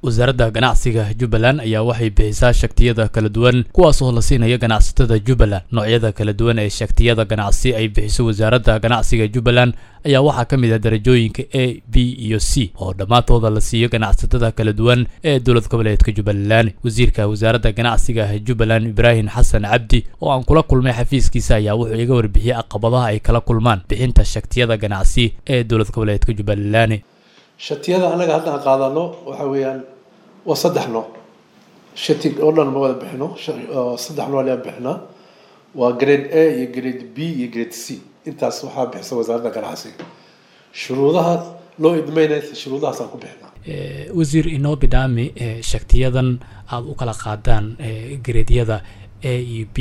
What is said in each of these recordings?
wasaaradda ganacsiga jubbaland ayaa waxay bixisaa shaktiyada kala duwan kuwaas oo la siinaya ganacsatada jubbaland noocyada kala duwan ee shaktiyada ganacsi ay bixiso wasaaradda ganacsiga jubbaland ayaa waxaa ka mid ah darajooyinka a b iyo c oo dhammaantooda la siiyo ganacsatada kala duwan ee dowlad goboleedka jubbaland wasiirka wasaaradda ganacsiga jubbaland ibraahim xasan cabdi oo aan kula kulmay xafiiskiisa ayaa wuxuu iga warbixiyey caqabadaha ay kala kulmaan bixinta shaktiyada ganacsi ee dowlad goboleedka jubbaland shatiyada annaga haddaan qaadano waxa weeyaan waa saddex nooc shati oo dhan ma wada bixino saddex nooc ayaan bixinaa waa grade a iyo grade b iyo grade c intaas waxaa bixisa wasaaradda ganacsiga shuruudaha loo idmayna shuruudahaasaan ku bixinaa wasiir inoo bidhaami shaktiyadan aada u kala qaadaan gradyada a iyo b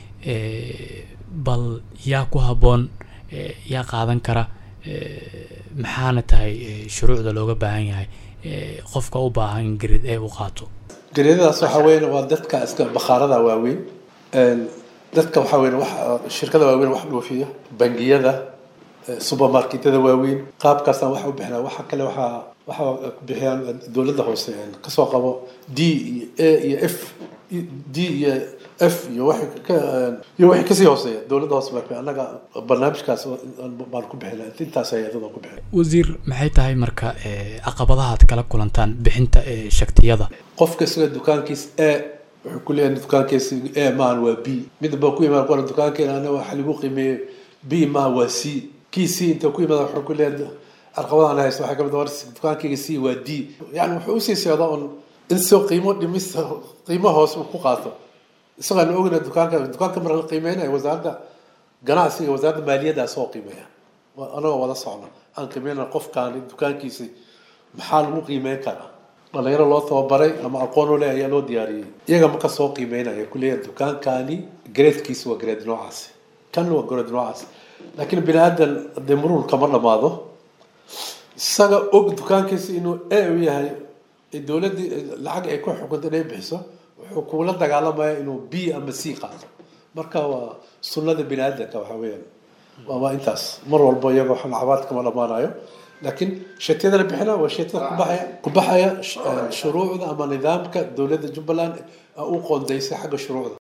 bal yaa ku habboon yaa qaadan kara maxaana tahay shuruucda looga baahan yahay qofka u baahan in gareed ee u qaato gareedadaas waxaa weyn waa dadka iska bakhaarada waaweyn dadka waxaa weyn wax shirkada waaweyn wax dhoofiya bangiyada supermarketyada waaweyn qaabkaasaan waxa u bixinaa waxa kale waxaa waxaa bixiyaan dowladda hoose kasoo qabo d iyo a iyo f d iyo f iyo waxay ka iyo waxay kasii hooseeya dowladda hoose baa annaga barnaamijkaas baan ku bixina intaas hay-adada ku bixina wasiir maxay tahay marka caqabadaha aad kala kulantaan bixinta shaktiyada qofka isaga dukaankiis a wuxuu ku leeyahay dukaankiisa a maahan waa b midba ku imaan qora dukaankeena ana waxa lagu qiimeeyey b maaha waa c kii c inta ku imaada wuxuu ku leeyahay caqabadahan haysta waxaa kamid war dukaankeyga c waa d yani wuxuu usii socdaa un in soo qiimo dhimis qiimo hoos uu ku qaato isagaan ogna dukaanka dukaanka marka la qiimeynayo wasaaradda ganacsiga wasaaradda maaliyaddaa soo qiimeeya anagoo wada socno aan qiimeyna qofkaani dukaankiisa maxaa lagu qiimeyn karaa dhalinyaro loo tababaray ama aqoon u leh ayaa loo diyaariyey iyaga marka soo qiimeynaya kuleeyahay dukaankaani gradekiisa waa grade noocaas kan waa grade noocaas laakiin bini aadan dee muruul kama dhamaado isaga og dukaankiisa inuu a u yahay dowladdii lacag ay ku xukunta inay bixiso wuxuu kuula dagaalamaya inuu b ama c qaato marka waa sunnada bini aadanka waxa weeyaan waa intaas mar walba iyagoo lacabaad kama dhamaanayo laakiin shatiyada la bixina waa shatiyada kubaxaya kubaxaya shuruucda ama nidaamka dowladda jubbaland u qoondaysay xagga shuruucda